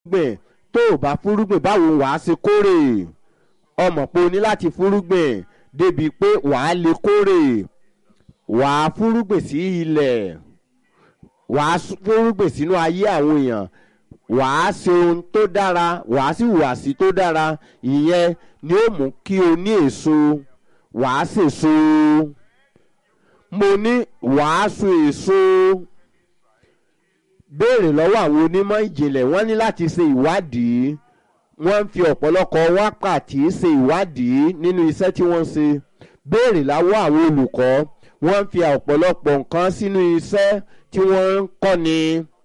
gbìn tó o bá fúrúgbìn báwo wàá ṣe kórè ọmọ pé o ní láti fúrúgbìn débi pé wàá lè kórè wàá fúrúgbìn sí ilẹ̀ wàá fúrúgbìn sínú ayé àwọn èèyàn wàá ṣe ohun tó dára wàá sì hùwàsí tó dára ìyẹn ni ó mú kí o ní èso wàá sèso mo ní wàá so èso béèrè lọ́wọ́ àwọn onímọ̀ ìjìnlẹ̀ wọ́n ní láti ṣe ìwádìí wọ́n ń fi ọ̀pọ̀lọpọ̀ wákàtí ṣe ìwádìí nínú iṣẹ́ tí wọ́n ń ṣe béèrè láwọ́ àwọn olùkọ́ wọ́n ń fi ọ̀pọ̀lọpọ̀ nǹkan sínú iṣẹ́ tí wọ́n ń kọ́ni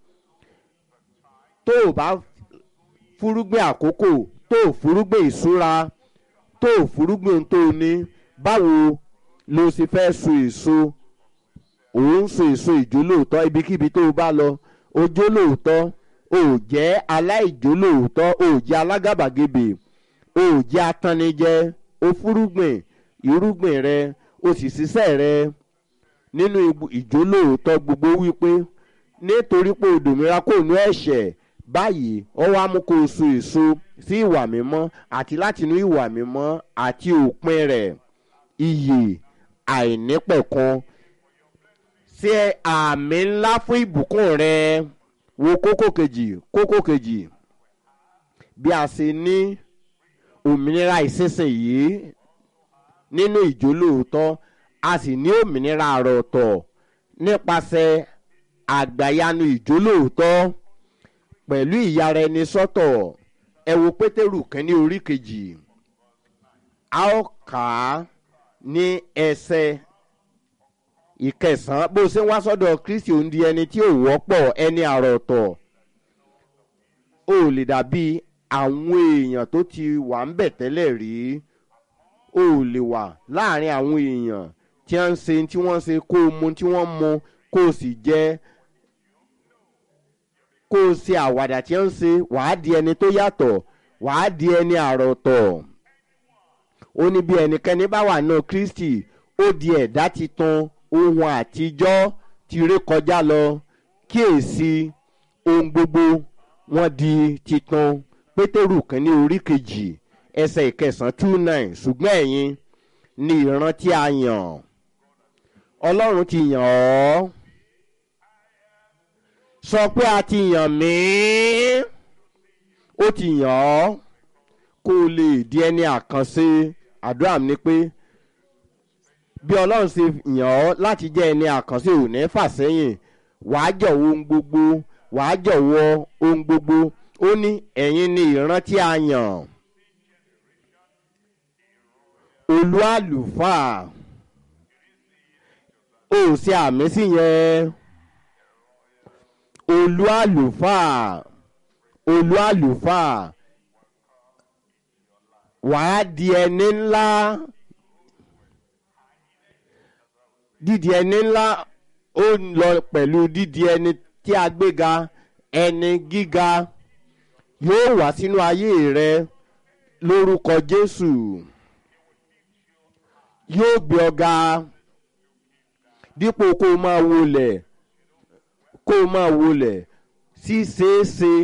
tó o bá fúrúgbìn àkókò tó o fúrúgbìn ìṣúra tó o fúrúgbìn tó o ní báwo ló ṣe fẹ́ so èso òun so èso ìjólóòtọ́ ibikíbi tó o bá lọ ojólóòtọ́ o ò jẹ́ aláìjólóòtọ́ o ò jẹ́ alágàbàgebè o ò jẹ́ atannijẹ o fúrúgbìn irúgbìn rẹ o sì ṣiṣẹ́ rẹ nínú ìjólóòtọ́ gbogbo wípé nítorí pé odòmíra kò nú ẹ̀ṣẹ̀ báyìí ó wá mú kó o so èso sí ìwà mímọ́ àti látinú ìwà mímọ́ àti òpin rẹ̀ iyè àìnípẹ̀kan ṣe àmì ńlá fún ìbùkún rẹ wo kókó kejì kókó kejì bí a ṣe ní òmìnira ìsinsìnyí nínú ìjólóòótọ́ a sì ní òmìnira àròtọ̀ nípasẹ̀ àgbàyanu ìjólóòótọ́ pẹ̀lú ìyára ẹni sọ́tọ̀ ẹ wo pétérù kẹ́ni orí kejì a ó kà á ní ẹsẹ̀ ìkẹsàn-án bó ṣe ń wá sọ́dọ̀ kristi òun di ẹni tí ò wọ́pọ̀ ẹni àròtọ̀ ó lè dàbí àwọn èèyàn tó ti wà ń bẹ̀ tẹ́lẹ̀ rí ó lè wà láàrin àwọn èèyàn tí wọ́n ń ṣe tí wọ́n ń ṣe kó o mu tí wọ́n mu kó o sì jẹ́ kó o ṣe àwàdà tí wọ́n ń ṣe wàá di ẹni tó yàtọ̀ wàá di ẹni àròtọ̀ ó ní bí ẹnikẹ́ni bá wà náà kristi ó di ẹ̀dá titun ohun àtijọ́ ti ré kọjá lọ kíyèsí ohun gbogbo wọn di titun pétérù kínní orí kejì ẹsẹ̀ ìkẹsàn-án two nine ṣùgbọ́n ẹ̀yin ni ìran tí a yàn ọlọ́run ti yàn ọ́ sọ pé a ti yàn mí ó ti yàn ọ́ kó o lè di ẹni àkànṣe àdúrà mi ni pé bí ọlọ́run ṣe yàn ọ́ láti jẹ́ ẹni àkànṣe ò ní fà sẹ́yìn wàá jọ̀wọ́ ohun gbogbo wàá jọ̀wọ́ ohun gbogbo ó ní ẹ̀yin ni ìran tí a yàn olú àlùfáà ó ṣe àmì sí yẹn olú àlùfáà olú àlùfáà wàá di ẹni ńlá dídi ẹni ńlá ó ń lọ pẹ̀lú dídi ẹni tí a gbéga ẹni gíga yóò wá sínú ayé rẹ lórúkọ jésù yóò gbé ọga dípò kó o máa wọlẹ̀ kó o máa wọlẹ̀ ṣíṣeéṣe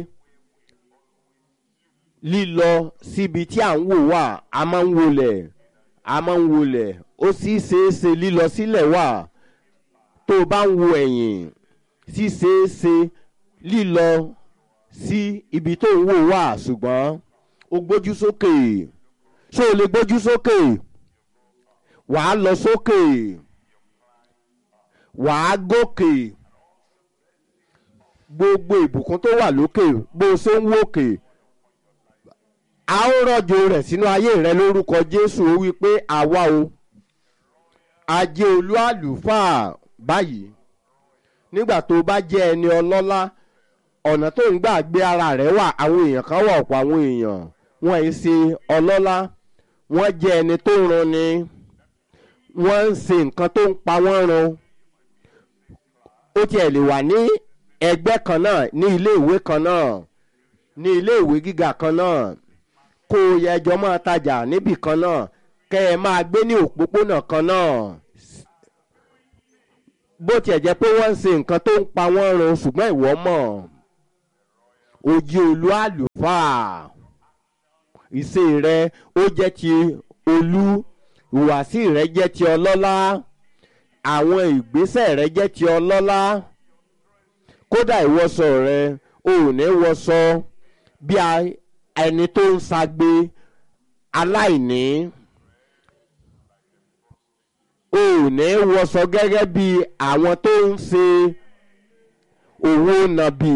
lílọ síbi tí à ń wò wá a máa ń wọlẹ̀ a máa ń wọlẹ̀ ó sì ṣeéṣe lílọ sílẹ̀ wà tó o bá ń wo ẹ̀yìn sì ṣeéṣe lílọ sí ibi tó ń wò wá ṣùgbọ́n o gbójú sókè ṣé o lè gbójú sókè wàá lọ sókè wàá gòkè gbogbo ìbùkún tó wà lókè bó o ṣe ń wòkè a ó rọ̀jò rẹ̀ sínú ayé rẹ lórúkọ jésù ó wí pé àwa o ajé olú àlùfáà báyìí nígbà tó bá jẹ́ ẹni ọlọ́lá ọ̀nà tó ń gbà gbé ara rẹ̀ wà àwọn èèyàn kan wà ọ̀pọ̀ àwọn èèyàn wọ́n ì ṣe ọlọ́lá wọ́n jẹ́ ẹni tó ń ranni wọ́n ń ṣe nǹkan tó ń pa wọ́n run ó tiẹ̀ lè wà ní ẹgbẹ́ kan náà ní ilé ìwé kan náà ní ilé ìwé gíga kan náà kó o yẹ ẹjọ́ máa tajà níbì kan náà kẹ́ ẹ máa gbé ní òpópónà kan náà bó tiẹ̀ jẹ́ pé wọ́n ń ṣe nǹkan tó ń pa wọ́n run ṣùgbọ́n ìwọ mọ̀ ojú olú àlù àlùfáà ìṣe rẹ ó jẹ́ ti olú ìhùwàsí rẹ jẹ́ ti ọlọ́lá àwọn ìgbésẹ̀ rẹ jẹ́ ti ọlọ́lá kódà ìwọṣọ rẹ o ò ní wọṣọ bí ẹni tó ń ṣagbe aláìní o ò ní wọṣọ gẹ́gẹ́ bí àwọn tó ń ṣe òwò nàbì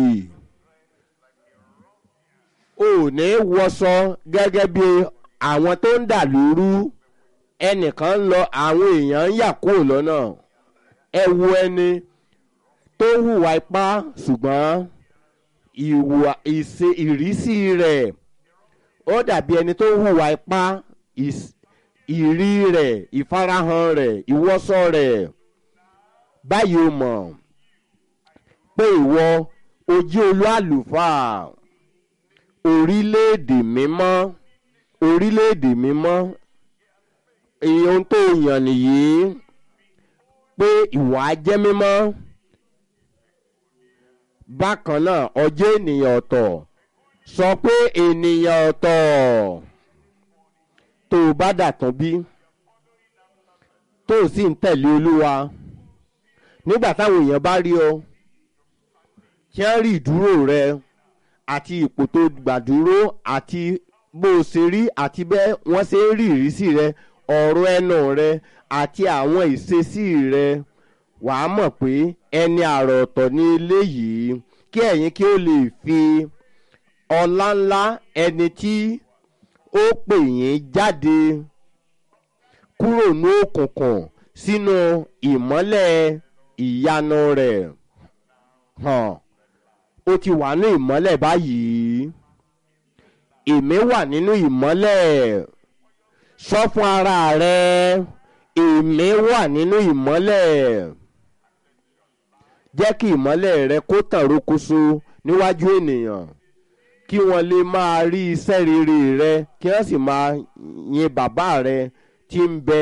o ò ní wọṣọ gẹ́gẹ́ bí àwọn tó ń dà lóru ẹnìkan lọ àwọn èèyàn ń yà kúrò lọ́nà ẹ wo ẹni tó ń hùwà ipá ṣùgbọ́n ìwà ìṣe ìrísí rẹ̀ ó dàbí ẹni tó ń hùwà ipá ìrí rẹ̀ ìfarahàn rẹ̀ ìwọ́sọ rẹ̀ báyìí o mọ̀ pé ìwọ ojú olú àlùfáà orílẹ̀-èdè mímọ́ orílẹ̀-èdè mímọ́ ohun tó yàn nìyí pé ìwà jẹ́ mímọ́ bákan náà ọjọ́ ènìyàn ọ̀tọ̀ sọ pé ènìyàn ọ̀tọ̀ tó o bá dàtún bí tó o sì ń tẹ̀lé olúwa nígbà táwọn èèyàn bá rí ọ kí wọ́n rí ìdúró rẹ àti ipò tó gbàdúró àti bó o ṣe rí àti bẹ́ẹ̀ wọ́n ṣe ń rí ìrísí rẹ ọ̀rọ̀ ẹnu rẹ àti àwọn ìṣesí rẹ wàá mọ̀ pé ẹni àrà ọ̀tọ̀ ní ilé yìí kí ẹ̀yin kí ó lè fi ọlá ńlá ẹni tí ó pè yín jáde kúrò ní òkùnkùn sínú ìmọ́lẹ̀ ìyanu rẹ̀ hàn ó ti wà ní ìmọ́lẹ̀ báyìí èmi wà nínú ìmọ́lẹ̀ sọ fún ara rẹ èmi wà nínú ìmọ́lẹ̀ jẹ́ kí ìmọ́lẹ̀ rẹ kó tàn rókóso níwájú ènìyàn kí wọ́n lè máa rí iṣẹ́ rere rẹ kí wọ́n sì máa yin bàbá rẹ tí ń bẹ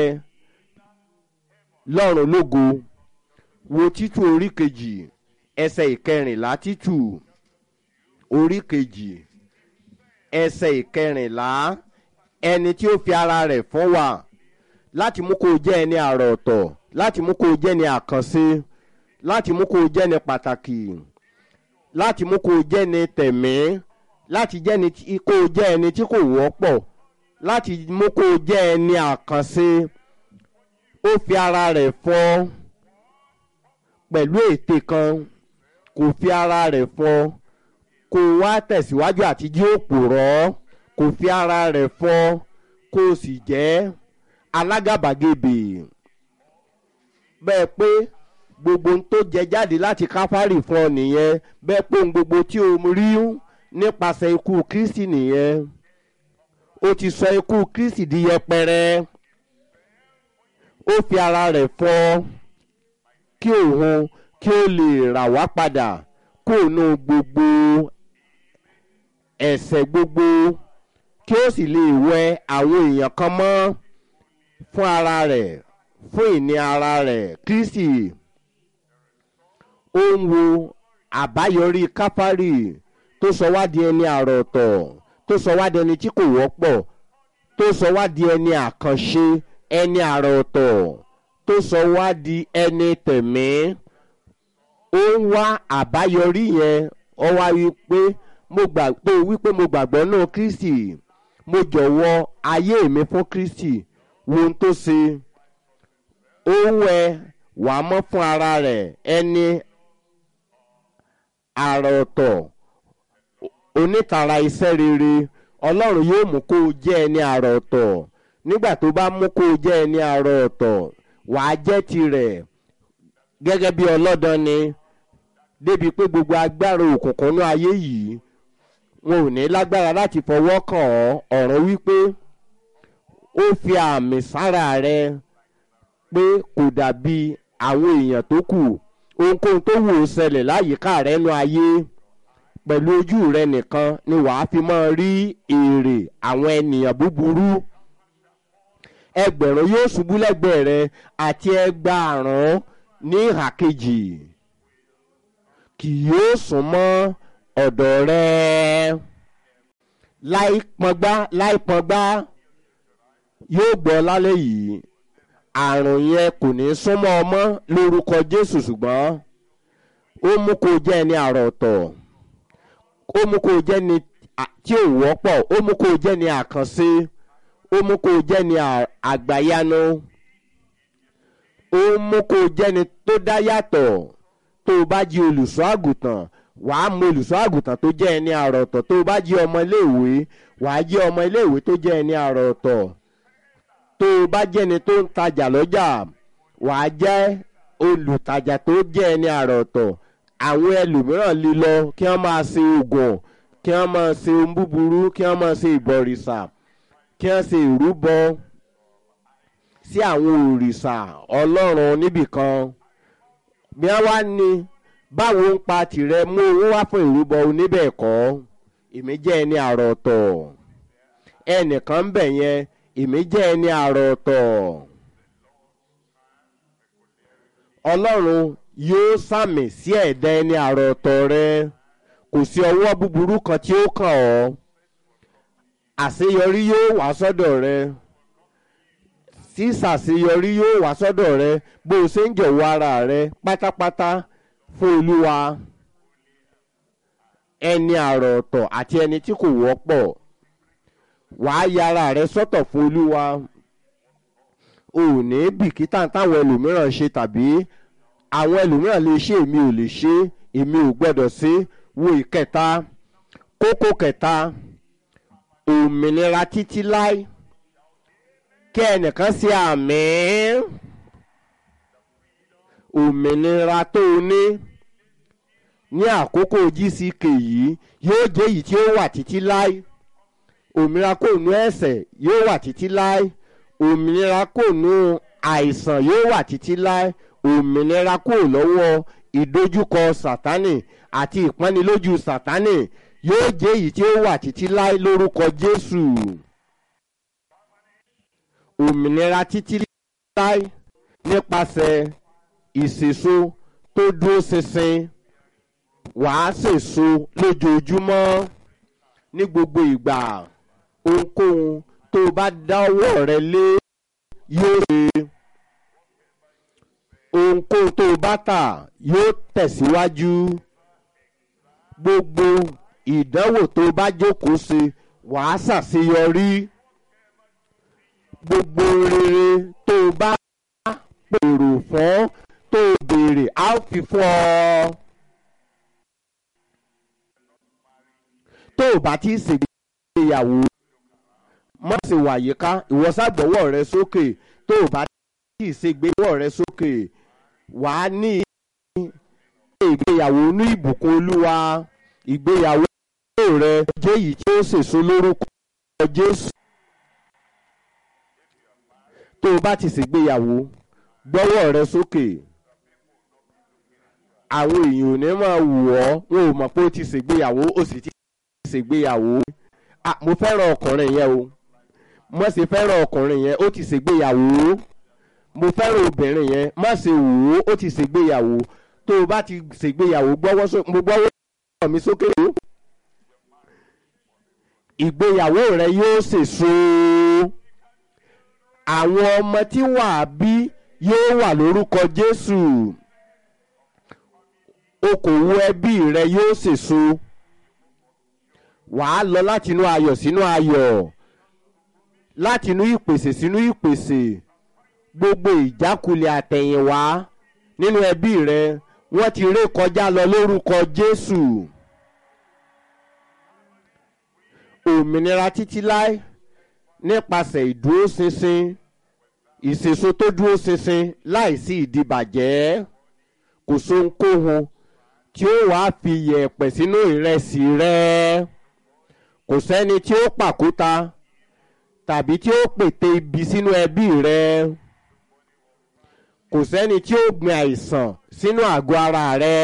lọ́run lógo wo títù orí kejì ẹsẹ̀ ìkẹrìnlá títù orí kejì ẹsẹ̀ ìkẹrìnlá ẹni tí ó fi ara rẹ̀ fún wa láti mú kó o jẹ́ ẹni àrà ọ̀tọ̀ láti mú kó o jẹ́ ẹni àkànṣe láti mú kó o jẹ́ ẹni pàtàkì láti mú kó o jẹ́ ẹni tẹ̀mí láti jẹ́ ẹni tí kó o jẹ́ ẹni tí kò wọ́pọ̀ láti mú kó o jẹ́ ẹni àkànṣe ó fi ara rẹ̀ fọ́ pẹ̀lú ète kan kò fi ara rẹ̀ fọ́ kó o wá tẹ̀síwájú àti jí òpùrọ́ kò fi ara rẹ̀ fọ́ kó o sì jẹ́ alágàbàgebè bẹ́ẹ̀ pé gbogbo ohun tó jẹ jáde láti káfárì fún ọ nìyẹn bẹ́ẹ̀ pé ohun gbogbo tí o rí nípasẹ̀ ikú kristi nìyẹn ó ti sọ ikú kristi di yẹpẹrẹ ó fi ara rẹ̀ fọ́ kí òun kí ó lè rà wá padà kó nu gbogbo ẹ̀ṣẹ̀ gbogbo kí ó sì lè wẹ àwọn èèyàn kan mọ́ fún ara rẹ̀ fún ìní ara rẹ̀ kristi ó ń wo àbáyọrí káfárì tó sọ wá di ẹni àrà ọ̀tọ̀ tó sọ wá di ẹni tí kò wọ́pọ̀ tó sọ wá di ẹni àkànṣe ẹni àrà ọ̀tọ̀ tó sọ wá di ẹni tẹ̀mí ó ń wá àbáyọrí yẹn ọ wá wí pé mo gbà tó wípé mo gbàgbọ́ náà kristi mo jọ̀wọ́ ayé mi fún kristi wo ohun tó ṣe ó ń wẹ wàá mọ́ fún ara rẹ̀ ẹni àrà ọ̀tọ̀ onítara iṣẹ́ rere ọlọ́run yóò mú kó o jẹ́ ẹni àrà ọ̀tọ̀ nígbà tó bá mú kó o jẹ́ ẹni àrà ọ̀tọ̀ wàá jẹ́ tirẹ̀ gẹ́gẹ́ bí ọlọ́dàn ni débi pé gbogbo agbára òkùnkùn ní ayé yìí wọn ò ní lágbára láti fọwọ́ kàn ọ́ ọ̀rọ̀ wípé ó fi àmì sára rẹ pé kò dàbí àwọn èèyàn tó kù ohunkóhun tó wù ó ṣẹlẹ̀ láyìíká rẹ nú ayé pẹ̀lú ojú rẹ nìkan ni wàá fi máa rí èrè àwọn ènìyàn búburú ẹgbẹ̀rún yóò ṣubú lẹ́gbẹ̀ẹ́ rẹ àti ẹgbàárún ní ìhà kejì kì yóò sún mọ́ ọ̀dọ̀ rẹ. láì pọngbá láì pọngbá yóò gbọ́ lálẹ́ yìí àrùn yẹn kò ní súnmọ́ ọmọ lórúkọ jésù ṣùgbọ́n ó mú kó jẹ́ ẹni àrọ̀ ọ̀tọ̀ ó mú kó jẹ́ ni tí ò wọ́pọ̀ ó mú kó jẹ́ ni àkànṣe ó mú kó jẹ́ ni àgbàyanu ó mú kó jẹ́ ni tó dá yàtọ̀ tó o bá jí olùṣọ́ àgùntàn wàá mọ olùṣọ́ àgùntàn tó jẹ́ ẹni àrọ̀ ọ̀tọ̀ tó o bá jí ọmọ iléèwé wàá jí ọmọ iléèwé tó jẹ́ ẹni àrọ̀ ọ̀tọ̀ tó o bá jẹ́ni tó ń tajà lọ́jà wàá jẹ́ olùtajà tó jẹ́ ẹni àrọ̀ ọ̀tọ̀ àwọn ẹlòmíràn lè lọ kí wọ́n máa ṣe oògùn kí wọ́n máa ṣe ohun búburú kí wọ́n máa ṣe ìbọ̀rìṣà kí wọ́n ṣe ìrúbọ sí àwọn òrìṣà ọlọ́run níbìkan bí wọ́n wá ní báwo ń pa tìrẹ mú owó wá fún ìrúbọ oníbẹ̀ẹ̀kọ́ èmi jẹ́ ẹni àrọ̀ ọ̀tọ̀ ẹnìkan ń bẹ̀ yẹn èmi jẹ́ ẹni àrọ̀ ọ̀tọ̀ ọlọ́run yóò sàmì sí ẹ̀dá ẹni àrọ̀ ọ̀tọ̀ rẹ kò sí ọwọ́ búburú kan tí ó kàn ọ́ àṣeyọrí yóò wá sọ́dọ̀ rẹ sísàṣeyọrí yóò wá sọ́dọ̀ rẹ bó o ṣe ń jọ̀wọ́ ara rẹ pátápátá fún olúwa ẹni àrọ̀ ọ̀tọ̀ àti ẹni tí kò wọ́pọ̀ wàá yára rẹ sọ́tọ̀ fún olúwa ò ní bìkítà táwọn ẹlòmíràn ṣe tàbí àwọn ẹlòmíràn lè ṣe èmi ò lè ṣe èmi ò gbọ́dọ̀ ṣe wo ìkẹta kókó kẹta òmìnira títí láì kí ẹnìkan ṣe àmì òmìnira tó o ní ní àkókò gck yìí yóò jẹ́ èyí tí ó wà títí láì òmìnira kò nú ẹ̀sẹ̀ yóò wà títí láì òmìnira kò nú àìsàn yóò wà títí láì òmìnira kò lọ́wọ́ ìdojúkọ sátánì àti ìpọ́nilójú sátánì yóò jẹ́ èyí tí ó wà títí láì lórúkọ jésù òmìnira títí láì nípasẹ̀ ìṣèso tó dúró ṣinṣin wàá ṣèso lójoojúmọ́ ní gbogbo ìgbà ohunkóhun tó o bá dáwọ́ rẹ lé yóò ṣe ohunkóhun tó o bá tà yóò tẹ̀síwájú gbogbo ìdánwò tó o bá jókòó ṣe wàá ṣàṣeyọrí gbogbo rere tó o bá pèrò fún tó o béèrè á fi fún ọ. tó o bá ti ṣègbéyàwó má ṣe wà yíká ìwọ ṣàgbọ́wọ́ rẹ sókè tó o bá ti ṣègbéyàwó rẹ sókè wàá ní ìgbéyàwó ní ìbùkún olúwa ìgbéyàwó rẹ jẹ́ èyí tí ó ṣèso lórúkọ jésù tó o bá ti ṣègbéyàwó gbọ́wọ́ rẹ sókè àwọn èèyàn ò ní máa wù ọ́ wọn ò mọ̀ pé ó ti ṣègbéyàwó ó sì ti ṣègbéyàwó mo fẹ́ràn ọkùnrin yẹn o mo sì fẹ́ràn ọkùnrin yẹn ó ti ṣègbéyàwó mo fẹ́ràn obìnrin yẹn má ṣe wò ó ó ti ṣègbéyàwó tó o bá ti ṣègbéyàwó gbọ́wọ́ sókè mo gbọ́wọ́ mi sókè o ìgbéyàwó rẹ yóò ṣèso àwọn ọmọ tí wàá bí yóò wà lórúkọ jésù okòwò ẹbí rẹ yóò ṣèso wàá lọ látinú ayọ̀ sínú ayọ̀ látinú ìpèsè sínú ìpèsè gbogbo ìjákulẹ̀ àtẹ̀yìnwá nínú ẹbí rẹ wọ́n ti ré kọjá lọ lórúkọ jésù òmìnira títí láé nípasẹ̀ ìdúróṣinṣin ìṣèso tó dúró ṣinṣin láìsí ìdìbàjẹ́ kò sóhunkóhun tí ó wàá fi yẹ̀pẹ̀ sínú ìrẹsì rẹ kò sẹ́ni tí ó pàkúta tàbí tí ó pète ibi sínú ẹbí rẹ kò sẹ́ni tí ó gbin àìsàn sínú àgọ́ ara rẹ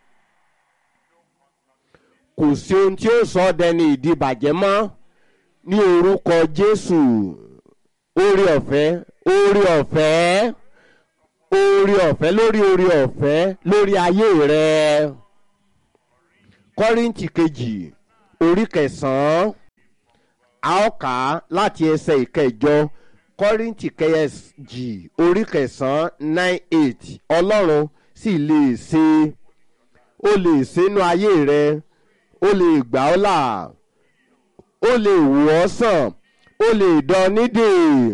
kò sí ohun tí ó sọ ọ́ dẹni ìdìbàjẹ́ mọ́ ní orúkọ jésù orí ọ̀fẹ́ orí ọ̀fẹ́ orí ọ̀fẹ́ lórí orí ọ̀fẹ́ lórí ayé rẹ kọ́ríntì kejì orí kẹsàn-án a ó kà á láti ẹsẹ̀ ìkẹjọ kọ́rìntì kẹyẹjì orí kẹsàn-án nine eight ọlọ́run sì lè ṣe ó lè ṣínú ayé rẹ ó lè gbà ọ́ là ó lè wò ọ́ sàn ó lè dán nídìí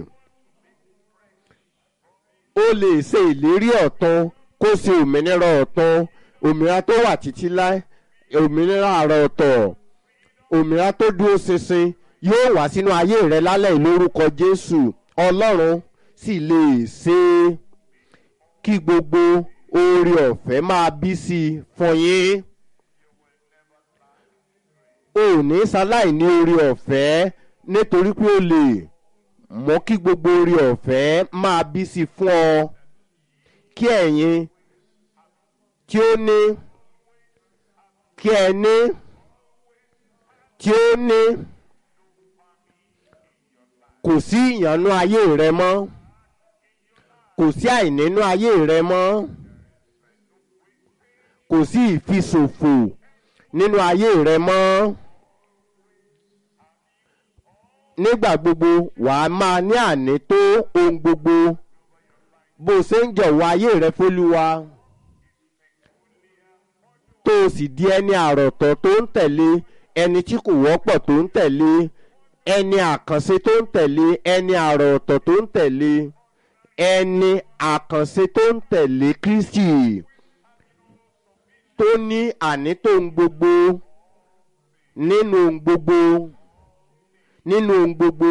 ó lè ṣe ìlérí ọ̀tun kó ṣe òmìnira ọ̀tun òmìnira tó wà títí láé òmìnira àrà ọ̀tọ̀ òmìnira tó dúró ṣinṣin yóò wá sínú ayé rẹ lálẹ́ ìlórúkọ jésù ọlọ́run sì lè ṣe é kí gbogbo oore ọ̀fẹ́ máa bí sí i fún yín o ò ní ṣaláì ní oore ọ̀fẹ́ nítorí pé o lè mú kí gbogbo oore ọ̀fẹ́ máa bí sí i fún ọ kí ẹ̀yin tí ó ní kí ẹ ní tí ó ní kò sí ìyànnú ayé rẹ mọ́ kò sí àìnínú ayé rẹ mọ́ kò sí ìfiṣòfò nínú ayé rẹ mọ́ nígbà gbogbo wàá máa ní àní tó ohun gbogbo bó o ṣe ń jọ̀wọ́ ayé rẹ fólúwa tó o sì di ẹni àròtọ̀ tó ń tẹ̀lé ẹni tí kò wọ́pọ̀ tó ń tẹ̀lé ẹni àkànṣe tó ń tẹ̀lé ẹni àròtọ̀ tó ń tẹ̀lé ẹni àkànṣe tó ń tẹ̀lé kristi tó ní àní tó ń gbogbo nínú ohun gbogbo nínú ohun gbogbo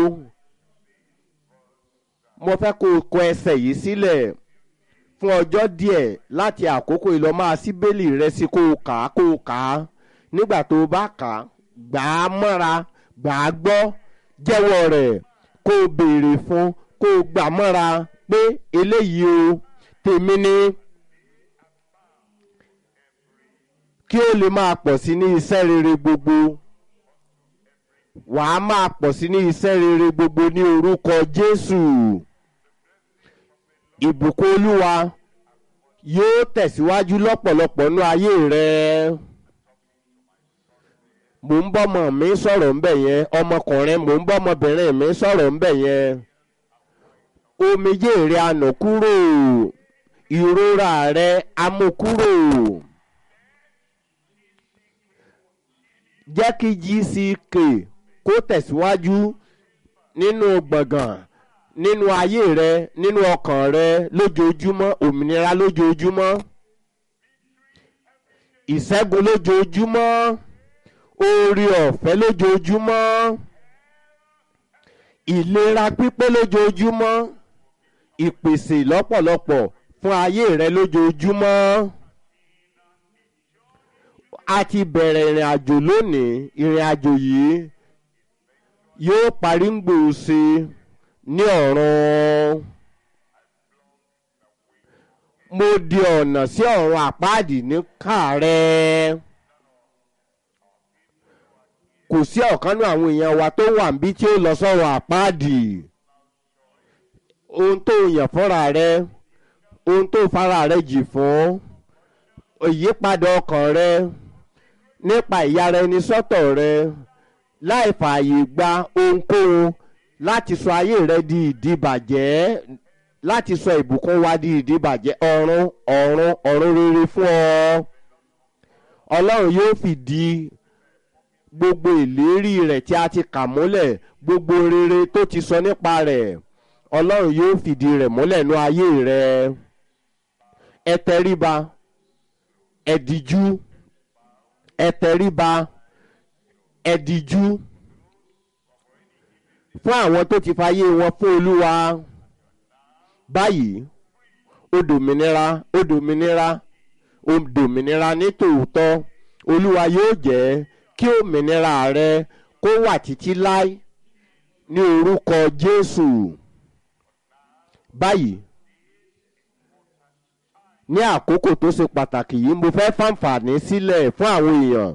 mo fẹ́ kó o kọ ẹsẹ̀ yìí sílẹ̀ fún ọjọ́ díẹ̀ láti àkókò ìlọ máa sí bẹ́ẹ̀lì rẹ sí kó o kà á kó o kà á nígbà tó o bá kà á gbà á mọ́ra gbà á gbọ́ jẹ́wọ́ rẹ̀ kó o béèrè fún kó o gbà mọ́ra pé eléyìí o tèmi ni kí o lè máa pọ̀ sí ní iṣẹ́ rere gbogbo wàá máa pọ̀ sí ní iṣẹ́ rere gbogbo ní orúkọ Jésù ìbùkún Olúwa yóò tẹ̀síwájú lọ́pọ̀lọpọ̀ nú ayé rẹ mò ń bọ́mọ mi sọ̀rọ̀ ńbẹ̀ yẹn ọmọkùnrin mò ń bọ́mọbìnrin mi sọ̀rọ̀ ńbẹ̀ yẹn omijé rẹ àná kúrò ìrora rẹ amúkúrò jẹ́ kí gck kó tẹ̀síwájú nínú gbọ̀ngàn nínú ayé rẹ nínú ọkàn rẹ lójoojúmọ́ òmìnira lójoojúmọ́ ìṣẹ́gun lójoojúmọ́ oore ọ̀fẹ́ lójoojúmọ́ ìlera pípé lójoojúmọ́ ìpèsè lọ́pọ̀lọpọ̀ fún ayé rẹ lójoojúmọ́ a ti bẹ̀rẹ̀ ìrìn àjò lónìí ìrìn àjò yìí yóò parí ń gbòòsè ní ọ̀run mo di ọ̀nà sí ọ̀run àpáàdì ní kàárẹ̀ kò sí ọ̀kanú àwọn èèyàn wa tó wà níbí tí ó lọ sọ̀rọ̀ àpáàdì ohun tó yàn fúnra rẹ ohun tó fara rẹ jì fún ìyípadà ọkàn rẹ nípa ìyára ẹni sọ́tọ̀ rẹ láì fààyè gba ohunkóhun láti sọ ayé rẹ di ìdíbàjẹ́ láti sọ ìbùkún wa di ìdíbàjẹ́ ọ̀run ọ̀run ọ̀run rere fún ọ ọlọ́run yóò fìdí gbogbo ìlérí rẹ̀ tí a ti kà múlẹ̀ gbogbo rere tó ti sọ nípa rẹ̀ ọlọ́run yóò fìdí rẹ̀ múlẹ̀ nú ayé rẹ ẹ tẹríba ẹ díjú ẹ tẹríba ẹ díjú fún àwọn tó ti fayé wọn fún olúwa báyìí ó dòmìnira ó dòmìnira ó dòmìnira ní tòótọ́ olúwa yóò jẹ́ kí òmìnira rẹ kó wà títí láé ní orúkọ jésù báyìí ní àkókò tó ṣe pàtàkì yìí mo fẹ́ fàǹfààní sílẹ̀ fún àwọn èèyàn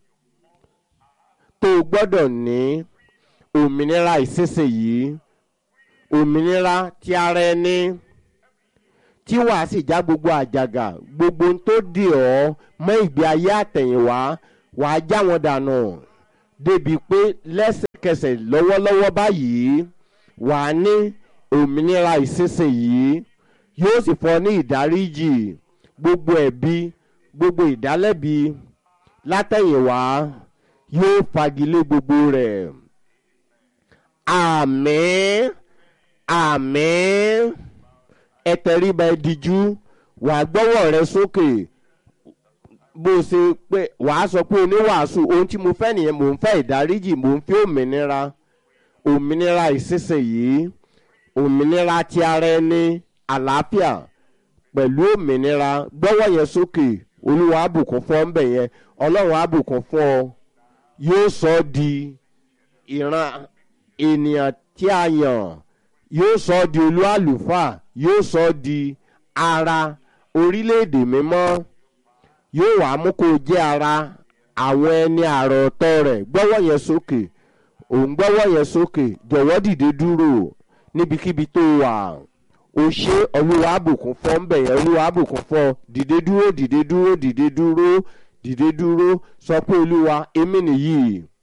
tó gbọ́dọ̀ ní òmìnira ìsinsìnyí òmìnira ti ara ẹni tí wàá sì já gbogbo àjàgà gbogbo ohun tó dì ọ́ mọ́ ìgbé ayé àtẹ̀yìnwá wàá já wọn dànù débi pé lẹ́sẹ̀ kẹsẹ̀ lọ́wọ́lọ́wọ́ báyìí wà á ní òmìnira ìsinsìnyí yóò sì fọ ní ìdáríjì gbogbo ẹ̀bi gbogbo ìdálẹ́bi látẹ̀yìnwá yóò fagilé gbogbo rẹ̀ àmín àmín ẹ tẹríba ẹ dijú wàá gbọ́wọ́ rẹ sókè bó o ṣe pé wàá sọ pé oníwàásù ohun tí mo fẹ́ nìyẹn mò ń fẹ́ ìdáríjì mò ń fẹ́ òmìnira òmìnira ìsinsìnyí òmìnira ti ara ẹni àlàáfíà pẹ̀lú òmìnira gbọ́wọ́ yẹn sókè olúwa àbùkún fún ọ ń bẹ̀ yẹn ọlọ́run àbùkún fún ọ yóò sọ ọ́ di ìran ènìyàn tí a yàn yóò sọ ọ́ di olú àlùfáà yóò sọ ọ́ di ara orílẹ̀-èdè mímọ́ yóò wá mú kó o jẹ́ ara àwọn ẹni àrò ọ̀tọ̀ rẹ̀ gbọ́wọ́ yẹn sókè òun gbọ́wọ́ yẹn sókè jọ̀wọ́ dìde dúró níbikíbi tó wà o ṣe olúwa àbùkún fọ́ ń bẹ̀yẹn olúwa àbùkún fọ́ dìde dúró dìde dúró dìde dúró dìde dúró sọ pé olúwa èmi nìyí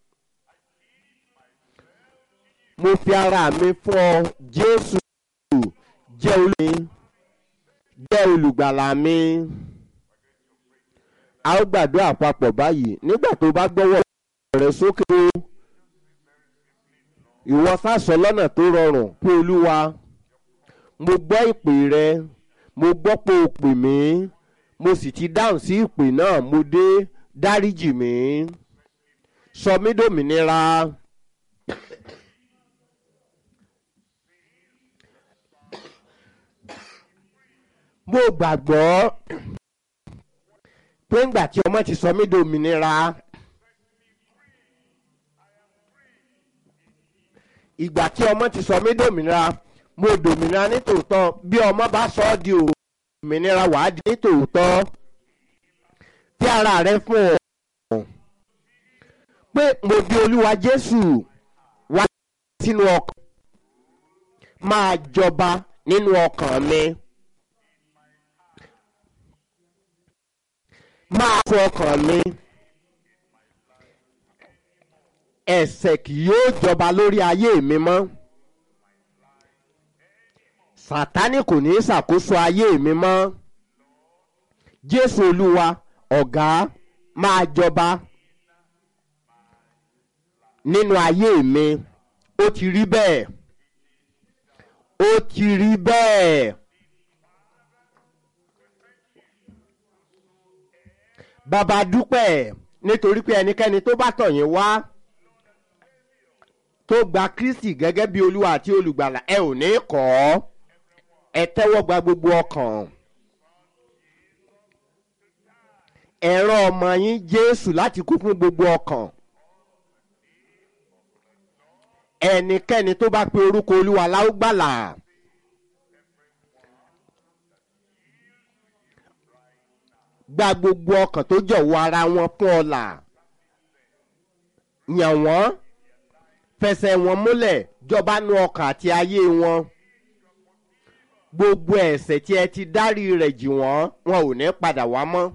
mo fi ara mi fún ọ jésù jẹ́ olú jẹ́ olùgbàlà mi a ó gbàdúrà papọ̀ báyìí nígbà tó bá gbọ́wọ́ rẹ sókè o ìwọ sásọ lọ́nà tó rọrùn pé olúwa mo gbọ́ ìpè rẹ mo gbọ́ pé o pè mí mo sì ti dáhùn sí ìpè náà mo dé dáríjì mí sọ mí dòmìnira. mo gbàgbọ́ pé ńgbà tí ọmọ ti sọ mí dòmìnira ìgbà tí ọmọ ti sọ mí dòmìnira mo dòmìnira nítòótọ́ bí ọmọ bá sọ ọ́ di òmìnira wàá di nítòótọ́ tí ara rẹ fún ọ pé mo di olúwa jésù wá sínú ọkàn máa jọba nínú ọkàn mi. máa fún ọkàn mi ẹ̀ṣẹ̀ kì yóò jọba lórí ayé mi mọ́ sátánì kò ní í ṣàkóso ayé mi mọ́ jésù olúwa ọ̀gá máa jọba nínú ayé mi ó ti rí bẹ́ẹ̀ ó ti rí bẹ́ẹ̀. bàbá dúpẹ́ nítorí pé ẹnikẹ́ni tó bá tọ̀ yín wá tó gba kristi gẹ́gẹ́ bí olúwa àti olùgbàlà ẹ ò ní kọ́ ẹ tẹ́wọ́ gba gbogbo ọkàn ẹ rán ọmọ yín jésù láti kú fún gbogbo ọkàn ẹnikẹ́ni tó bá pe orúkọ olúwa láúgbàlà. gba gbogbo ọkàn tó jọ̀wọ́ ara wọn fún ọ̀la yàn wọ́n fẹsẹ̀ wọn múlẹ̀ jọba nu ọkàn àti ayé wọn gbogbo ẹ̀ṣẹ̀ tí ẹ ti dárí rẹ̀ jì wọ́n wọn ò ní padà wá mọ́.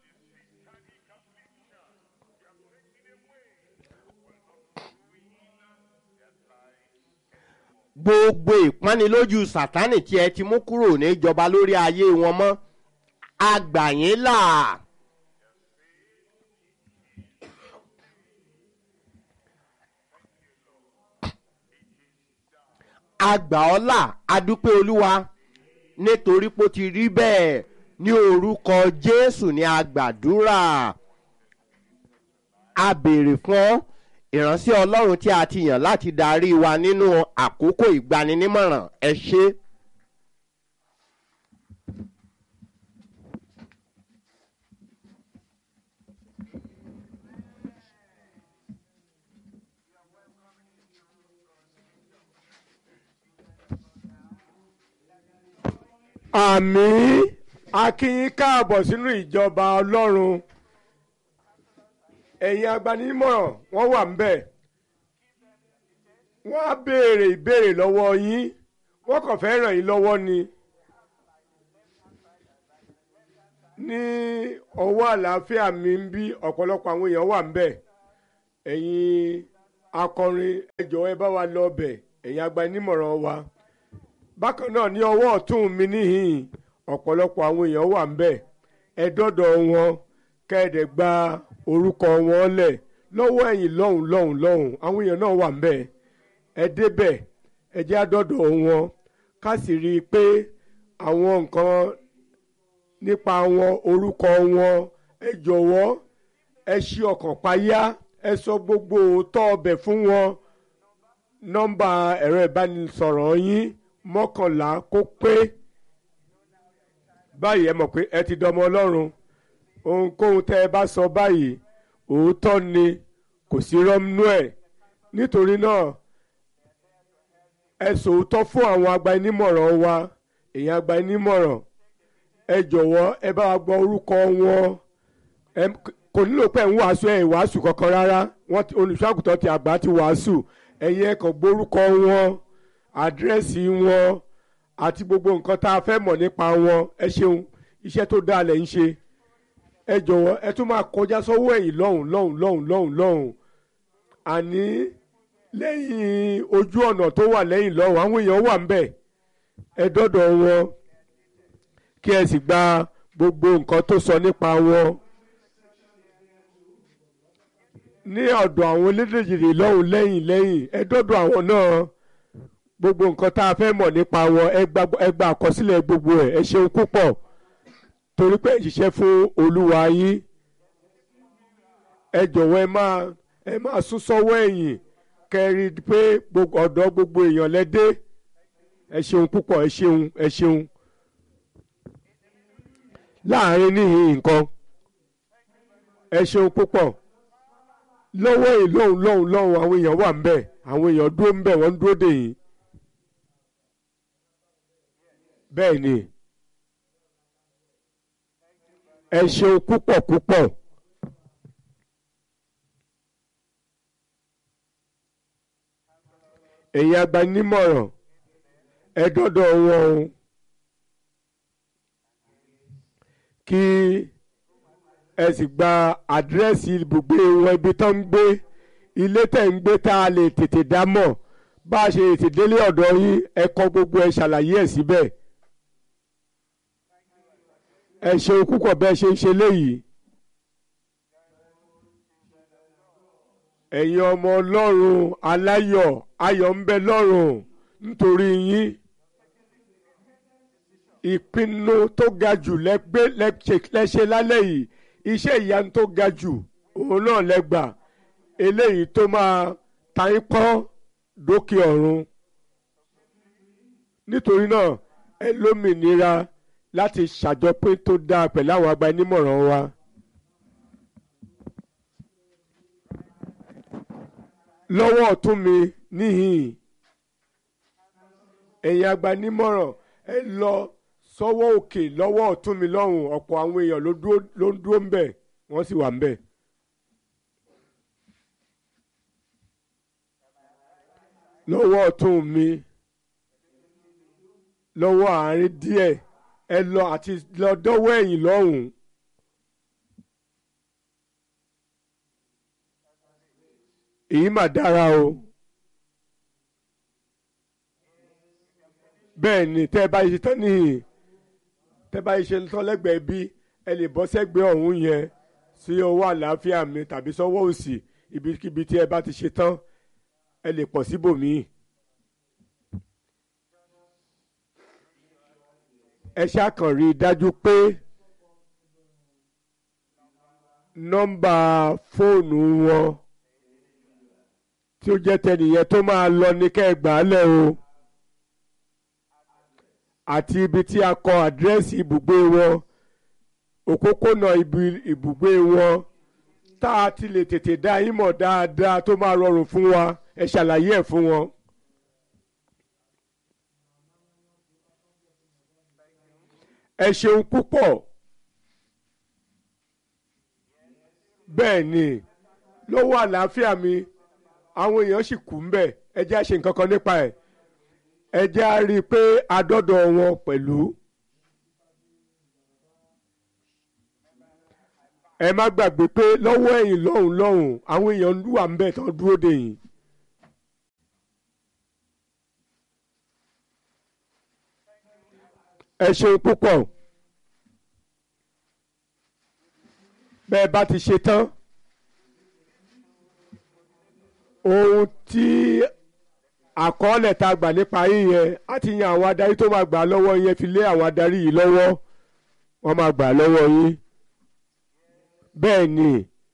gbogbo ìpánilójú sátánì tí ẹ ti mú kúrò ní ìjọba lórí ayé wọn mọ́ agbàyín là. àgbà ọ́là adúpẹ́ olúwa nítorí pé ó ti rí bẹ́ẹ̀ ní orúkọ jésù ní agbàdúrà a béèrè fún ìránṣẹ́ ọlọ́run tí a ti yàn láti darí wa nínú àkókò ìgbaninímọ̀ràn ẹ ṣé. àmì akínyín káàbọ̀ sínú ìjọba ọlọ́run ẹ̀yin agbanimọ̀ràn wọ́n wà ń bẹ̀ wọ́n á béèrè ìbéèrè lọ́wọ́ yín wọ́n kàn fẹ́ ràn yín lọ́wọ́ ni ní ọwọ́ àlàáfíà mi ń bí ọ̀pọ̀lọpọ̀ àwọn èèyàn wà ń bẹ̀ ẹ̀yin akọrin ẹ jọ̀wọ́ ẹ bá wa lọ ọbẹ̀ ẹ̀yin agbanímọ̀ràn wa bákan náà ní ọwọ́ ọ̀tún mi níhìn ọ̀pọ̀lọpọ̀ àwọn èèyàn wà ń bẹ̀ ẹ dọ́dọ̀ wọn kẹ́ẹ̀dẹ̀ gba orúkọ wọn lẹ̀ lọ́wọ́ ẹ̀yìn lọ́hùn lọ́hùn lọ́hùn àwọn èèyàn náà wà ń bẹ̀ ẹ débẹ̀ ẹ jẹ́ àdọ́dọ̀ wọn ká sì rí i pé àwọn nǹkan nípa wọn orúkọ wọn ẹ jọ̀wọ́ ẹ ṣí ọkàn payá ẹ sọ gbogbo òótọ́ ọbẹ̀ fún wọn nọ́mbà ẹ̀rọ ìbánisọ̀rọ̀ yín mọ́kànlá kó pé báyìí ẹ mọ̀ pé ẹ ti dọmọ ọlọ́run ohunkóhun tẹ́ ẹ bá sọ báyìí òótọ́ ni kò sí rọ́mnú ẹ̀ nítorí náà ẹ sòótọ́ fún àwọn agbanímọ̀ràn wa èèyàn agbanímọ̀ràn ẹ jọ̀wọ́ ẹ bá wa gbọ́ orúkọ wọn kò nílò pé ń wàásù ẹ̀ wàásù kankan rárá wọ́n olùṣọ́àgùtàn ti àgbà ti wàásù ẹ̀yin ẹ̀ kàn gbórúkọ wọn àdírẹ́sì wọn àti gbogbo nǹkan tá a fẹ́ mọ̀ nípa wọn ẹ ṣeun iṣẹ́ tó dáa lẹ̀ ń ṣe ẹ jọ̀wọ́ ẹ tún máa kọjá sọ́wọ́ ẹ̀yìn lọ́hùn lọ́hùn lọ́hùn lọ́hùn lọ́hùn àní lẹ́yìn ojú ọ̀nà tó wà lẹ́yìn lọ́hùn àwọn èèyàn wà ń bẹ̀ ẹ dọ́dọ̀ wọn kí ẹ sì gba gbogbo nǹkan tó sọ nípa wọn ní ọ̀dọ̀ àwọn elédèjìrì lọ́hùn lẹ́yìn lẹ́yìn ẹ dọ́dọ̀ àwọn náà gbogbo nǹkan tá a fẹ́ mọ̀ nípa wọn ẹ gba àkọsílẹ̀ gbogbo ẹ̀ ẹ ṣeun púpọ̀ torí pé ìṣiṣẹ́ fún olúwa yín ẹ jọ̀wọ́ ẹ máa ẹ máa sún sọ́wọ́ ẹ̀yìn kẹrí pé ọ̀dọ̀ gbogbo èèyàn lẹ́dẹ́ ẹ ṣeun púpọ̀ ẹ ṣeun ẹ ṣeun láàrin níhìn nǹkan ẹ ṣeun púpọ̀ lọ́wọ́ yìí lọ́hùn lọ́hùn lọ́hùn àwọn èèyàn wà ń bẹ̀ àwọn èèyàn dúró ń bẹ̀ wọ́n ń dúró dè yín bẹ́ẹ̀ ni ẹ ṣeun púpọ̀ púpọ̀ èyí agbanímọ̀ràn ẹ dọ́dọ̀ wọn o kí ẹ sì gba àdírẹ́sì ibùgbé wọn ibi tó ń gbé ilé tẹ̀ ń gbé tá a lè tètè dá mọ̀ bá a ṣe tètè délé ọ̀dọ̀ yín ẹ kọ gbogbo ẹ ṣàlàyé ẹ̀ síbẹ̀ ẹ ṣeun púpọ̀ bẹ́ẹ̀ ṣe ń ṣe léyìí ẹ̀yin ọmọ ọlọ́run aláyọ̀ ayọ̀ ń bẹ lọ́run nítorí yín ìpinnu tó ga jù lẹ́gbẹ́ lẹ́ṣẹ̀ lálẹ́ yìí iṣẹ́ ìyanu tó ga jù òun náà lẹ́gbà eléyìí tó máa ta yín pọ́n dókè ọ̀run nítorí náà ẹ lómìnira láti ṣàjọpín tó dáa pẹ̀lú àwọn agbanímọ̀ràn wa. lọ́wọ́ ọ̀tún mi níhìn ẹ̀yin agbanímọ̀ràn ẹ lọ sọ́wọ́ òkè lọ́wọ́ ọ̀tún mi lọ́hùn ọ̀pọ̀ àwọn èèyàn ló ń dúró ń bẹ̀ wọ́n sì wà ń bẹ̀. lọ́wọ́ ọ̀tún mi lọ́wọ́ àárín díẹ̀ ẹ lọ àti lọ dọ́wọ́ ẹ̀yìn lọ́hùn. èyí mà dára o bẹ́ẹ̀ ni tẹ́ ẹ bá ṣe tán nìyí tẹ́ bá ṣe tán lẹ́gbẹ̀ẹ́ bí ẹ lè bọ́ sẹ́gbẹ̀ẹ́ ọ̀hún yẹn sí ọwọ́ àlàáfíà mi tàbí sọ́wọ́ òsì ibikíbi tí ẹ bá ti ṣe tán ẹ lè pọ̀ síbòmíì. ẹ ṣàkàn rí i dájú pé nọ́mbà fóònù wọn tí ó jẹ́ tẹnìyẹn tó máa lọ ní kẹ́ẹ̀gbá lẹ̀ o àti ibi tí a kọ àdírẹ́sì ibùgbé wọn òpópónà ibi ibùgbé wọn tá a ti lè tètè dá yín mọ̀ dáadáa tó máa rọrùn fún wa ẹ ṣàlàyé ẹ̀ fún wọn. ẹ ṣeun púpọ̀ bẹ́ẹ̀ ni lọ́wọ́ àlàáfíà mi àwọn èèyàn sì kú mbẹ̀ ẹ jẹ́ àṣe nǹkan kan nípa ẹ̀ ẹ jẹ́ á rí i pé adọ́dọ̀ wọn pẹ̀lú. ẹ má gbàgbé pé lọ́wọ́ ẹ̀yìn lọ́hùn lọ́hùn àwọn èèyàn wà ń bẹ̀ tán dúró dè yín ẹ ṣeun púpọ̀ bẹ́ẹ̀ bá ti ṣe tán ohun tí àkọọ́lẹ̀ tá a gbà nípa yín yẹn á ti yan àwọn adarí tó máa gbà á lọ́wọ́ yẹn fi lé àwọn adarí yìí lọ́wọ́ wọ́n máa gbà á lọ́wọ́ yín bẹ́ẹ̀ ni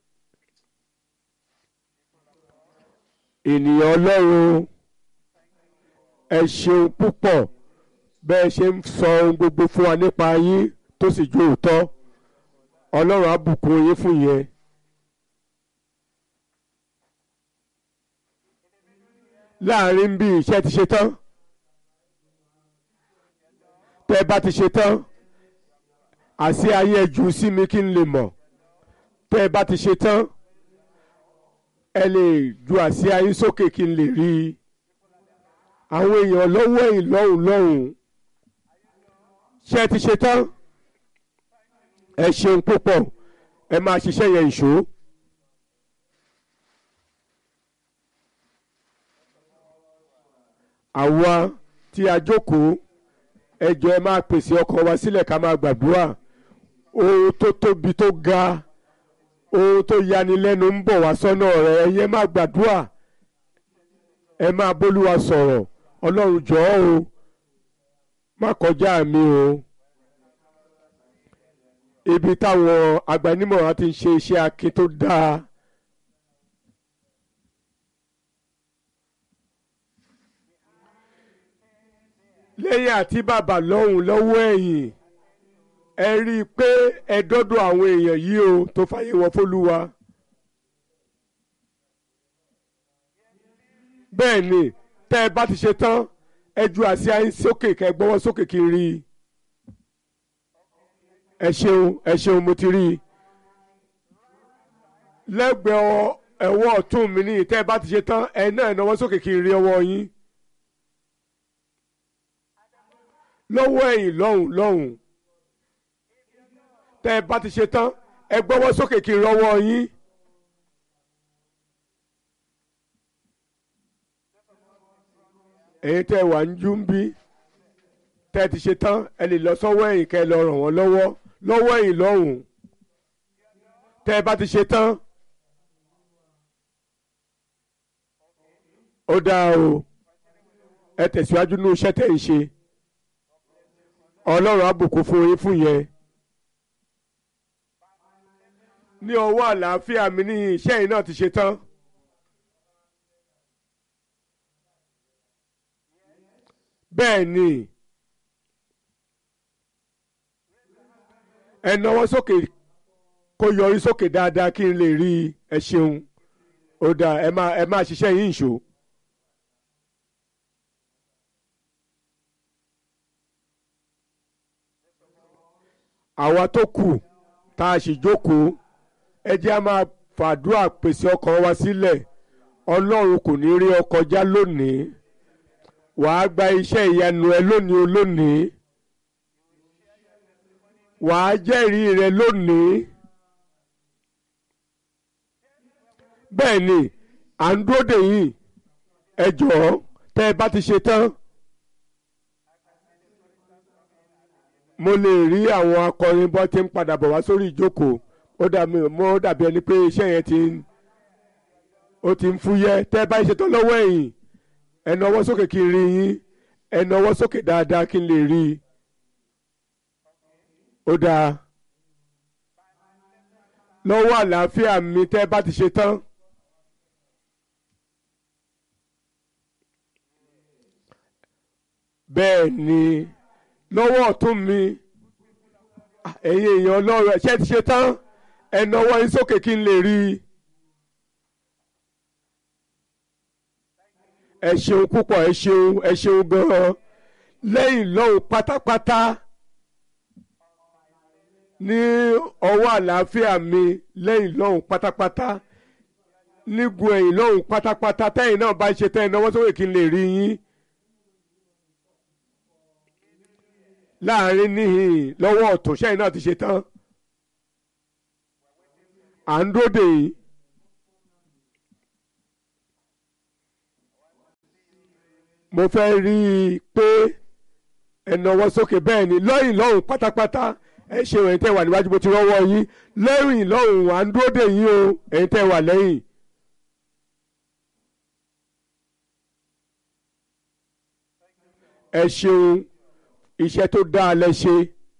ènìyàn ọlọ́run ẹ ṣeun púpọ̀ bẹ́ẹ̀ ṣe ń sọ ohun gbogbo fún wa nípa yín tó sì jó òótọ́ ọlọ́run á bùkún yín fún yẹn. láàrin bí iṣẹ́ ti ṣe tán tẹ́ ẹ bá ti ṣe tán àṣé ayé ẹ jù sí mi kí n lè mọ̀ tẹ́ ẹ bá ti ṣe tán ẹ lè ju àṣé ayé sókè kí n lè rí i àwọn èèyàn lọ́wọ́ ẹ̀yìn lọ́hùn lọ́hùn ṣé ẹ ti ṣe tán ẹ ṣeun púpọ̀ ẹ máa ṣiṣẹ́ yẹn ìṣó. àwa tí a jókòó ẹ jọ̀ọ́ ẹ máa pèsè ọkàn wa sílẹ̀ ká máa gbàdúrà ohun tó tóbi tó ga ohun tó yanilẹ́nu ń bọ̀ wá sọ́nà rẹ̀ ẹ̀yẹ máa gbàdúrà ẹ máa bólúwa sọ̀rọ̀ ọlọ́run jọ̀ọ́ o má kọjá mi o ibi táwọn agbanimọ̀ràn ti ń ṣe iṣẹ́ akin tó dáa. lẹ́yìn àti bàbá lọ́hùn lọ́wọ́ ẹ̀yìn ẹ rí i pé ẹ dọ́dọ̀ àwọn èèyàn yìí o tó fàyè wọn fólúwa. bẹ́ẹ̀ ni tẹ́ ẹ bá ti ṣe tán ẹ ju àsíá yín sókè kẹ́ ẹ gbọ́wọ́ sókè kí n rí i. ẹ ṣeun ẹ ṣeun mo ti rí i. lẹ́gbẹ̀ẹ́ ẹ̀wọ́ ọ̀tún mi ní tẹ́ ẹ bá ti ṣe tán ẹ náà náwó sókè kí n rí ọwọ́ yín. lọ́wọ́ ẹ̀yìn lọ́hùn lọ́hùn tẹ́ ẹ bá ti ṣe tán ẹ gbọ́wọ́ sókè kí n rọ́wọ́ yín. èyí tẹ́ ẹ wà ń jú ń bí tẹ́ ẹ ti ṣe tán ẹ lè lọ sọ́wọ́ ẹ̀yìn kẹ́ ẹ lọ ràn wọ́n lọ́wọ́ lọ́wọ́ ẹ̀yìn lọ́hùn tẹ́ ẹ bá ti ṣe tán. ó dáa o ẹ tẹ̀síwájú ní iṣẹ́ tẹ̀ ń ṣe ọlọ́run á bùkún fún yín fún yẹn. ní ọwọ́ àlàáfíà mi ní iṣẹ́ yìí náà ti ṣe tán. bẹ́ẹ̀ ni ẹ náwó sókè kó yọrí sókè dáadáa kí n lè rí ẹ ṣeun ó dáa ẹ máa ẹ máa ṣiṣẹ́ yín ìṣó. àwa tó kù tá a sì jókòó ẹ jẹ́ a máa fàdúrà pèsè ọkàn wa sílẹ̀ ọlọ́run kò ní rí ọ kọjá lónìí wàá gba iṣẹ́ ìyanu ẹ lónìí olónìí wàá jẹ́rìí rẹ lónìí bẹ́ẹ̀ ni à ń dúró dè yín ẹ jọ̀ọ́ tẹ́ ẹ bá ti ṣe tán. mo lè rí àwọn akọrin bọ́ tí ń padà bọ̀ wá sórí ìjókòó ó dàbí mo dàbí ẹni pé iṣẹ́ yẹn ti ń ó ti ń fúyẹ́ tẹ́ ẹ bá ṣe tán lọ́wọ́ ẹ̀yìn ẹ nawọ́ sókè kí n rí yín ẹ nawọ́ sókè dáadáa kí n lè rí i ó dáa lọ́wọ́ àlàáfíà mi tẹ́ ẹ bá ti ṣe tán. bẹ́ẹ̀ ni lọ́wọ́ ọ̀tún mi ẹ̀yin èèyàn ọlọ́run ẹ̀ṣẹ́ ti ṣe tán ẹ nawọ́ yín sókè kí n lè rí i. ẹ ṣeun púpọ̀ ẹ ṣeun ẹ ṣeun gan-an lẹ́yìn lọ́hùn pátápátá ní ọwọ́ àlàáfíà mi lẹ́yìn lọ́hùn pátápátá nígun ẹ̀yìn lọ́hùn pátápátá tẹ́yìn náà bá ṣe tẹ́yìn náwó sókè kí n lè rí yín. láàrin níhìn lọ́wọ́ ọ̀tún sẹ́yìn náà ti ṣe tán à ń dóde yìí. mo fẹ́ rí i pé ẹ nawọ́ sókè bẹ́ẹ̀ ni lọ́yìn lọ́hùn pátápátá ẹ ṣe ẹ̀yin tẹ́ wà níwájú bó ti rọ́wọ́ yín lẹ́yìn lọ́hùn à ń dúró dè yín o ẹ̀yin tẹ́ wà lẹ́yìn. ẹ ṣeun iṣẹ́ tó dáa lẹ ṣe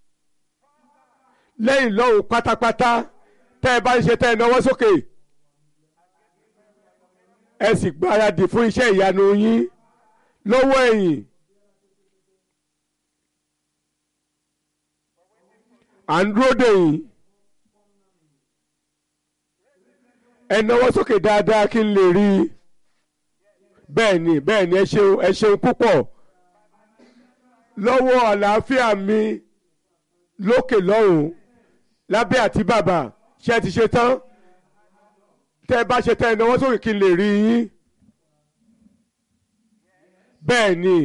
lẹ́yìn lọ́hùn pátápátá tẹ́ ẹ bá ń ṣe tẹ́ ẹ nawọ́ sókè ẹ sì gbáradì fún iṣẹ́ ìyanu yín lọ́wọ́ ẹ̀yìn. à ń dúró dè yín ẹ nawọ́ sókè dáadáa kí n lè rí i bẹ́ẹ̀ ni bẹ́ẹ̀ ni ẹ ṣeun ẹ ṣeun púpọ̀ lọ́wọ́ àlàáfíà mi lókè lọ́hùn lábẹ́ àti bàbà ṣé ẹ ti ṣe tán tẹ́ ẹ bá ṣe tán ẹ nawọ́ sókè kí n lè rí yín bẹ́ẹ̀ ni.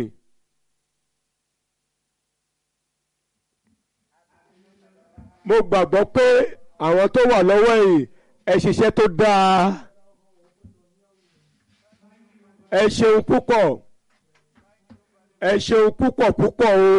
mo gbàgbọ́ pé àwọn tó wà lọ́wọ́ yìí ẹ ṣiṣẹ́ tó dáa ẹ ṣeun púpọ̀ ẹ ṣeun púpọ̀ púpọ̀ o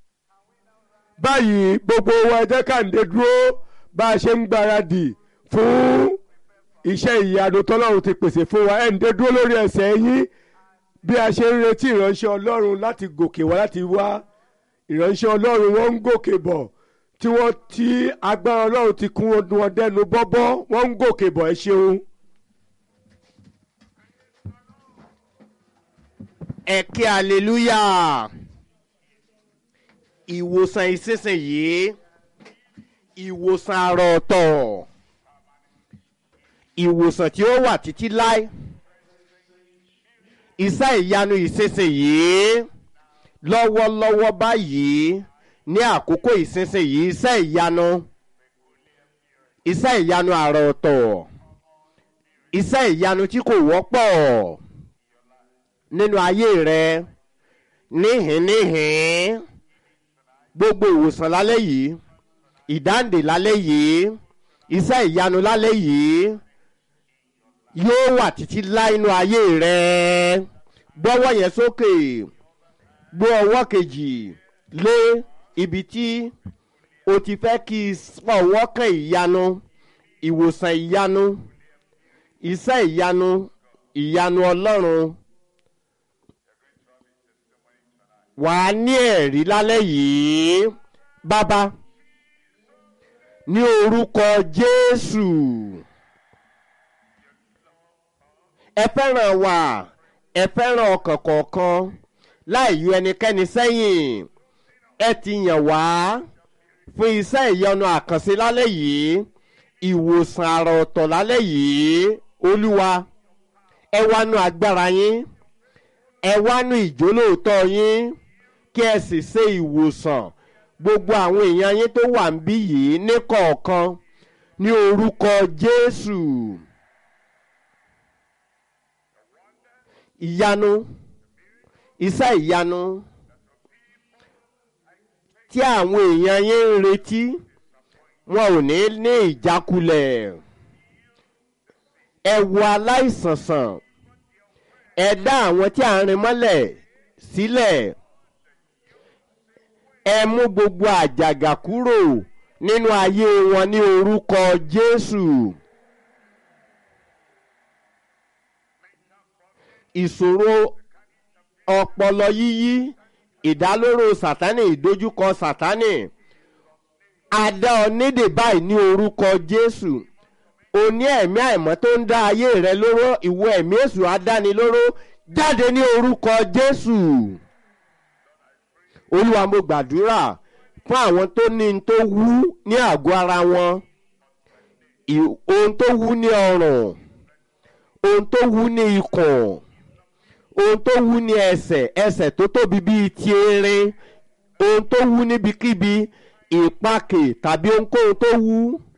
báyìí gbogbo wa ẹ jẹ́ ká ń dé dúró bá a ṣe ń gbáradì fún iṣẹ́ ìyanu tọ́lọ́run ti pèsè fún wa ẹ ń dé dúró lórí ẹsẹ̀ yín bí a ṣe ń retí ìránṣẹ́ ọlọ́run láti gòkè wá láti wá ìránṣẹ́ ọlọ́run wọ́n ń gòkè bọ̀ tí wọ́n ti agbára ọlọ́run ti kún wọn dẹnu bọ́bọ́ wọ́n ń gòkè bọ̀ ẹ ṣeun. ẹ kí aleluya ìwòsàn ìsinsìnyí ìwòsàn àrà ọ̀tọ̀ ìwòsàn tí ó wà títí láé iṣẹ́ ìyanu ìsinsìnyí lọ́wọ́lọ́wọ́ báyìí ní àkókò ìsinsìnyí iṣẹ́ ìyanu iṣẹ́ ìyanu àrà ọ̀tọ̀ iṣẹ́ ìyanu tí kò wọ́pọ̀ nínú ayé rẹ níhìn níhìn gbogbo ìwòsàn lálẹ́ yìí ìdáǹdè lálẹ́ yìí iṣẹ́ ìyanu lálẹ́ yìí yóò wà títí láì inú ayé rẹ gbọ́wọ́ yẹn sókè gbọ́ ọwọ́ kejì lé ibi tí o ti fẹ́ kí ọwọ́ kan ìyanu ìwòsàn ìyanu iṣẹ́ ìyanu ìyanu ọlọ́run wà á ní ẹ̀rí lálẹ́ yìí bàbá ní orúkọ jésù ẹ fẹ́ràn wa ẹ fẹ́ràn ọkàn kọ̀ọ̀kan láì yọ ẹnikẹ́ni sẹ́yìn ẹ ti yàn wá fún iṣẹ́ ìyanu àkànṣe lálẹ́ yìí ìwòsàn àrà ọ̀tọ̀ lálẹ́ yìí olúwa ẹ wá nu agbára yín ẹ wá nu ìjólóòtọ́ yín kí ẹ sì ṣe ìwòsàn gbogbo àwọn èèyàn yín tó wà ń bí yìí ní kọ̀ọ̀kan ní orúkọ jésù ìyanu iṣẹ́ ìyanu tí àwọn èèyàn yín ń retí wọn ò ní ní ìjákulẹ̀ ẹ wo aláìsàn sàn ẹ dá àwọn tí à ń rin mọ́lẹ̀ sílẹ̀ ẹ mú gbogbo àjàgà kúrò nínú ayé wọn ní orúkọ jésù ìṣòro ọpọlọ yíyí ìdálóró sátánì ìdojúkọ sátánì adá ọ nídè báyìí ní orúkọ jésù o ní ẹ̀mí àìmọ́ tó ń dá ayé rẹ lóró ìwọ ẹ̀mí èṣù adánilóró jáde ní orúkọ jésù olúwa mo gbàdúrà fún àwọn tó ní n tó wú ní àgọ́ ara wọn ohun tó wú ní ọrùn ohun tó wú ní ikùn ohun tó wú ní ẹsẹ̀ ẹsẹ̀ tó tóbi bíi ti erin ohun tó wú níbikíbi ìpakè tàbí ohunkóhun tó wú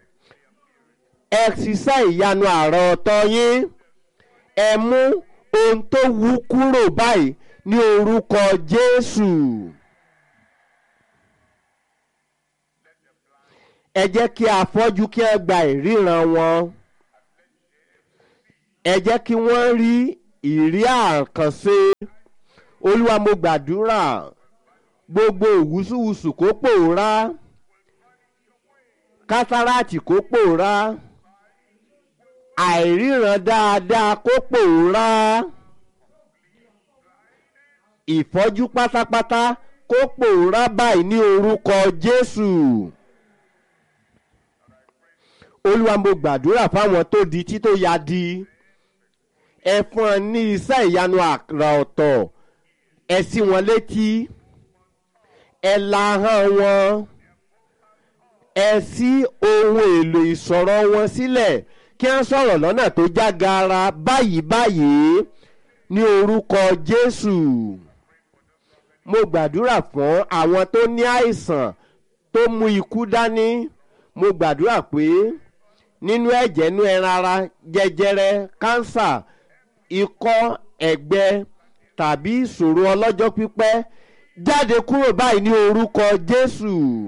ẹ ṣiṣẹ́ ìyanu àrà ọ̀tọ̀ yín ẹ mú ohun tó wú kúrò báyìí ní orúkọ jésù. ẹ jẹ́ kí afọ́jú kí ẹ gba ìríran wọn ẹ jẹ́ kí wọ́n rí ìrí àkànṣe olúwa mo gbàdúrà gbogbo ìwúsùwùsù kó pòórá kátàràtì kó pòórá àìríran dáadáa kó pòórá ìfọ́jú pátápátá kó pòórá báyìí ní orúkọ Jésù olúwa mo gbàdúrà fáwọn tó di tí tó ya di ẹ fún ọ ní iṣẹ́ ìyanu àrà ọ̀tọ̀ ẹ sí wọn létí ẹ la hàn wọn ẹ sí ohun èlò ìsọ̀rọ̀ wọn sílẹ̀ kí wọ́n sọ̀rọ̀ lọ́nà tó já gaara báyìí báyìí ní orúkọ Jésù mo gbàdúrà fún àwọn tó ní àìsàn tó mú ikú dání mo gbàdúrà pé nínú ẹ̀jẹ̀ nínú ẹran ara jẹjẹrẹ kánsà ikọ́ ẹ̀gbẹ tàbí ìṣòro ọlọ́jọ́ pípẹ́ jáde kúrò báyìí ní orúkọ Jésù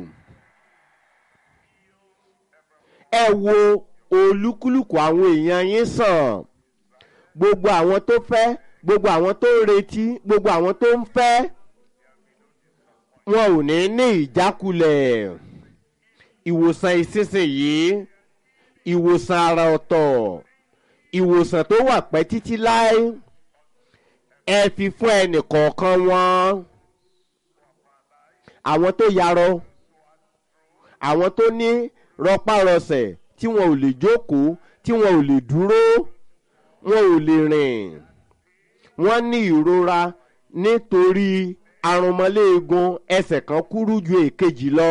ẹ wo olúkúlùkù àwọn èèyàn yín sàn gbogbo àwọn tó fẹ́ gbogbo àwọn tó ń retí gbogbo àwọn tó ń fẹ́ wọn ò ní ní ìjákulẹ̀ ìwòsàn ìsinsìnyí ìwòsàn àrà ọ̀tọ̀ ìwòsàn tó wà pẹ́ títí láé ẹ fi fún ẹnì kọ̀ọ̀kan wọn àwọn tó yarọ àwọn tó ní rọpárọsẹ̀ tí wọn ò lè jókòó tí wọn ò lè dúró wọn ò lè rìn wọ́n ní ìrora nítorí arúnmọ́léegun ẹsẹ̀ kan kúrú ju èkejì lọ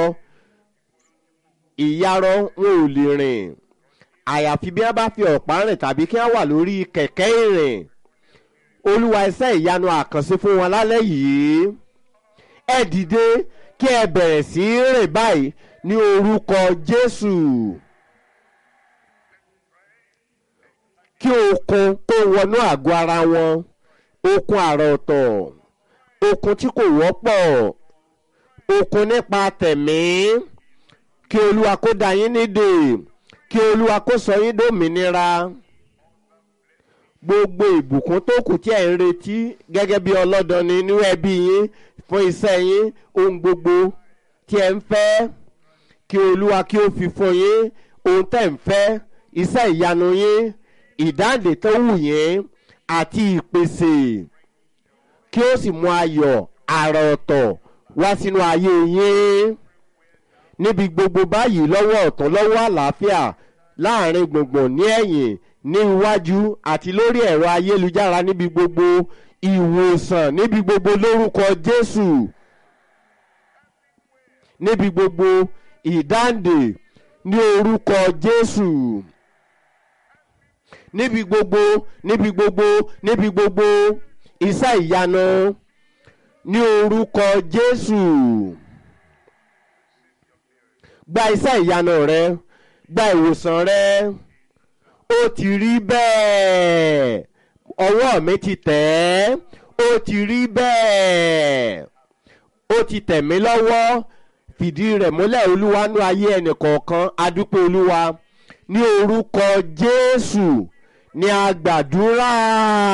ìyarọ wọn ò lè rìn àyàfi bí wọ́n bá fi ọ̀pá rìn tàbí kí wọ́n wà lórí kẹ̀kẹ́ ìrìn olúwa iṣẹ́ ìyanu àkànṣe fún wọn lálẹ́ yìí ẹ dìde kí ẹ bẹ̀rẹ̀ sí í rìn báyìí ní orúkọ Jésù kí okun tó wọnú àgọ́ ara wọn okun àrà ọ̀tọ̀ okun tí kò wọ́pọ̀ okun nípa tẹ̀mí kí olúwa kó dá yín nídè kí olúwa kó sọ yín dòmìnira gbogbo ìbùkún tó kù tí ẹ̀ ń retí gẹ́gẹ́ bí ọlọ́dọni nínú ẹbí yín fún iṣẹ́ yín ohun gbogbo tí ẹ̀ ń fẹ́ kí olúwa kí ó fi fún yín ohun tẹ̀ ń fẹ́ iṣẹ́ ìyanu yín ìdáǹdè tó wù yín àti ìpèsè kí ó sì mú ayọ̀ àrà ọ̀tọ̀ wá sínú ayé yín níbi gbogbo báyìí lọ́wọ́ ọ̀tún lọ́wọ́ àlàáfíà láàrin gbùngbùn ní ẹ̀yìn ní iwájú àti lórí ẹ̀rọ ayélujára níbi gbogbo ìwòsàn níbi gbogbo lórúkọ Jésù níbi gbogbo ìdáǹdè ní orúkọ Jésù níbi gbogbo níbi gbogbo níbi gbogbo iṣẹ́ ìyanu ní orúkọ Jésù gba iṣẹ́ ìyanu rẹ gba ìwòsàn rẹ ó ti rí bẹ́ẹ̀ ọwọ́ mi ti tẹ̀ ẹ́ ó ti rí bẹ́ẹ̀ ó ti tẹ̀ mí lọ́wọ́ fìdí rẹ̀ múlẹ̀ olúwa nú ayé ẹnì kọ̀ọ̀kan adúpẹ́ olúwa ní orúkọ Jésù ní a gbàdúrà.